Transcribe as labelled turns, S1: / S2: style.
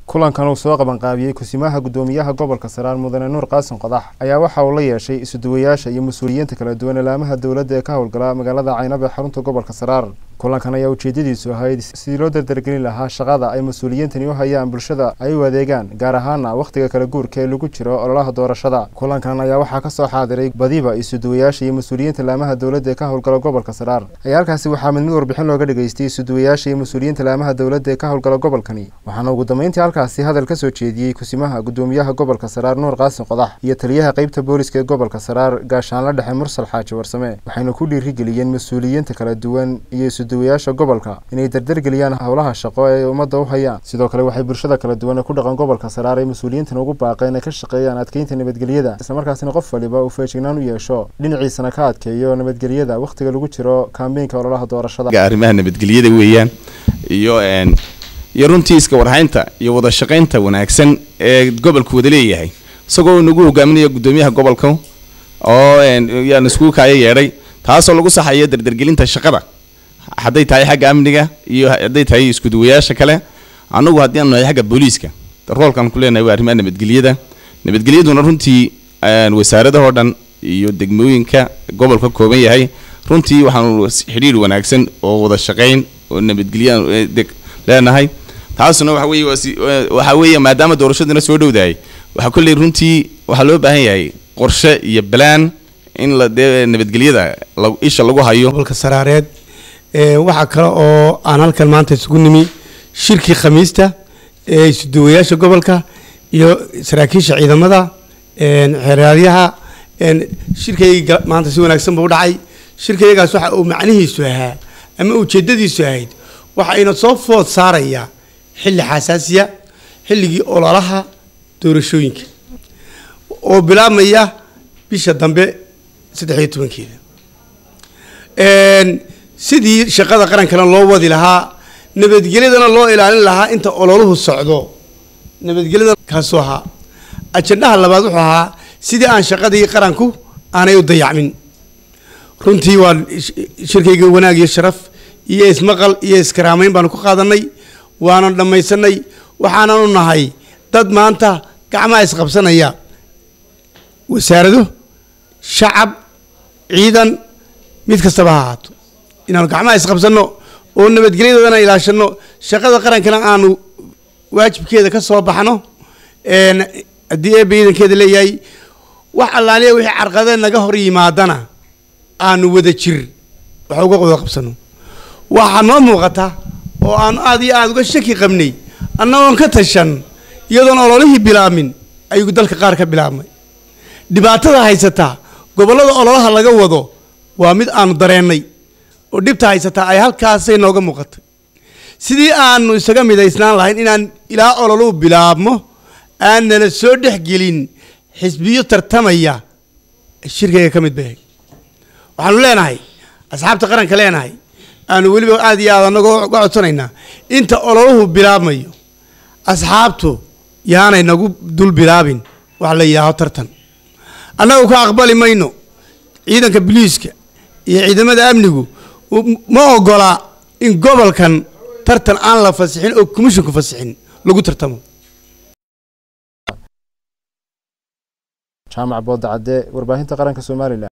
S1: kulankan uu soo qabanqaabiyey kusimaha guddoomiyaha gobolka saraar mudane nuur qaasin qodax ayaa waxa uu la yeeshay isuduwayaasha iyo mas-uuliyiinta kala duwan ilaamaha dowladda ee ka howlgala magaalada caynab ee xarunta gobolka saraar kulankan ayaa ujeedadiisu ahayd sidii loo dardargelin lahaa shaqada ay mas-uuliyiintani u hayaan bulshada ay u adeegaan gaar ahaana wakhtiga kala guurka ee lagu jiro ololaha doorashada kulankan ayaa waxaa kasoo xaadiray badiba isuduwayaasha iyo mas-uuliyiinta ilaamaha dowladda ee ka howlgala gobolka saraar ayaa halkaasi waxaa mid mid warbixin looga dhageystay isuduwayaasha iyo mas-uuliyiinta ilaamaha dowladda ee ka howlgala gobolkani waxaana ugu dambeyntii halkaasi hadal ka soo jeediyey kusimaha guddoomiyaha gobolka saraar nuur qaasin qodax iyo taliyaha qeybta booliska ee gobolka saraar gaashaanla dhexe mursal xaaji warsame waxayna ku dhiirigeliyeen mas-uuliyiinta kala duwan iyo isuduwayaasha gobolka inay dardargeliyaan howlaha shaqo ee ummadda u hayaan sidoo kale waxay bulshada kala duwan ee ku dhaqan gobolka saraar ay mas-uuliyiintan ugu baaqeen ay ka shaqeeyaan adkeynta nabadgelyada islamarkaasina qof waliba uu feejignaan u yeesho dhinaciisana ka adkeeyo nabadgelyada wakhtiga lagu jiro kaambeynka ololaha doorashada
S2: arrimaha nabadgelyada weeyaan iyo iyo runtii iska warhaynta iyo wada shaqaynta wanaagsan ee gobolku wada leeyahay isagoo nagu hogaaminaya guddoomiyaha gobolka oo yaan iskugu kaayo yeedhay taasoo lagu saxayo dardargelinta shaqada hadday tahay xagga amniga iyo hadday tahay iskuduwayaasha kale anagu haddii aanu nahay xagga booliiska roolkan ku leenahay waa arrimaha nabadgelyada nabadgelyaduna runtii wasaaradahoo dhan iyo degmooyinka gobolka ka kooban yahay runtii waxaanu xidhiir wanaagsan oo wada shaqayn oo nabadgelya leenahay taasuna waxa weeye waxa weeye maadaama doorashaduna soo dhowdahay waxaa kolley runtii waxaa loo baahan yahay qorshe iyo balaan in la dee nabadgelyada isha lagu hayo
S3: gobolka saraareed waxaa kale oo aan halkan maanta isugu nimi shirkii khamiista ee isuduwayaasha gobolka iyo saraakiisha ciidamada xeeraadyaha shirkayga maanta si wanaagsan buu u dhacay shirkayagaas waxa uu macnihiisu ahaa ama ujeedadiisu ahayd waxayna soo food saarayaa xilli xasaasiya xilligii ololaha doorashooyinka oo bilaabmaya bisha dambe saddex iyo tobankeeda sidii shaqada qarankana loo wadi lahaa nabadgelyadana loo ilaalin lahaa inta ololuhu socdo nabadgelyada kaasuu ahaa ajandaha labaad wuxuu ahaa sidii aan shaqadii qaranku aanay u dayacmin runtii waa shirkayga wanaag iyo sharaf iyo ismaqal iyo iskaraamayn baanu ku qaadanay waanan dhammaysanay waxaanan u nahay dad maanta gacmaha isqabsanaya wasaarado shacab ciidan mid kastaba ha ahaato inaanu gacmaha isqabsanno oo nabadgelyadoodana ilaashano shaqada qarankana aanu waajibkeeda ka soo baxno haddii eebba ciidankeeda leeyahay wax allaaliya wixii carqadee naga hor yimaadana aanu wada jir wax uga wada qabsano waxaa noo muuqata oo aanu aad iyo aada uga shaki qabnay annagoon ka tashan iyadoon ololihii bilaabmin ayuu dalka qaar ka bilaabmay dhibaatada haysataa gobollada ololaha laga wado waa mid aanu dareennay oo dhibta haysataa ay halkaasay nooga muuqatay sidii aanu isaga midaysnaan lahayn inaan ilaa ololuhu bilaabmo aan nala soo dhexgelin xisbiyo tartamaya shirkayga ka mid bay waxaanu leenahay asxaabta qaranka leenahay aanu weliba aada iyo aad anagoo ga codsanaynaa inta ololuhu bilaabmayo asxaabtu yaanay nagu dul bilaabin wax la yidhaaho tartan annagu ka aqbali mayno ciidanka biliiska iyo ciidamada amnigu ma ogola in gobolkan tartan aan la fasixin oo commisshinku fasixin lagu tartamo
S1: jaamac boodacadde warbaahinta qaranka somalilan